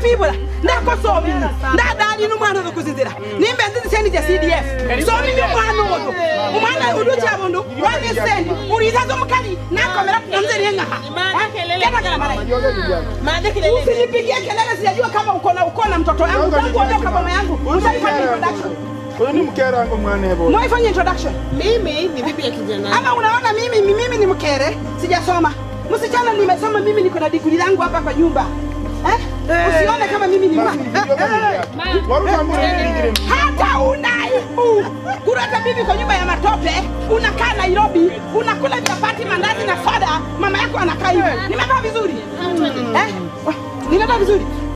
twibura ndakosomire ndadali n'umwana uyu kuzizira nimbe nzizi sendi ja cdf somimi umwana uyu umwana uyu uja bundu wani sendi urizaza umukali nakomera namzeriye ngaha usinipigie kelele sijajua kama uko na uko na mtoto yangu tangu ondoka mama yangu mtaifanya introduction Huyu ni mke wangu mwana hebo. mwaifanya introduction Mimi ni bibi ya kijana. ama unaona mimi mi- mimi ni mkere sijasoma msichana nimesoma mimi niko na digrii langu hapa kwa nyumba eh? usione kama mimi ni ma Waruka mbona ingire. hata unaibu kurata bibi kwa nyumba ya matope unakaa nairobi unakula chapati mandazi na soda mama yako anakaa hivi nimevaa vizuri eh? nimevaa vizuri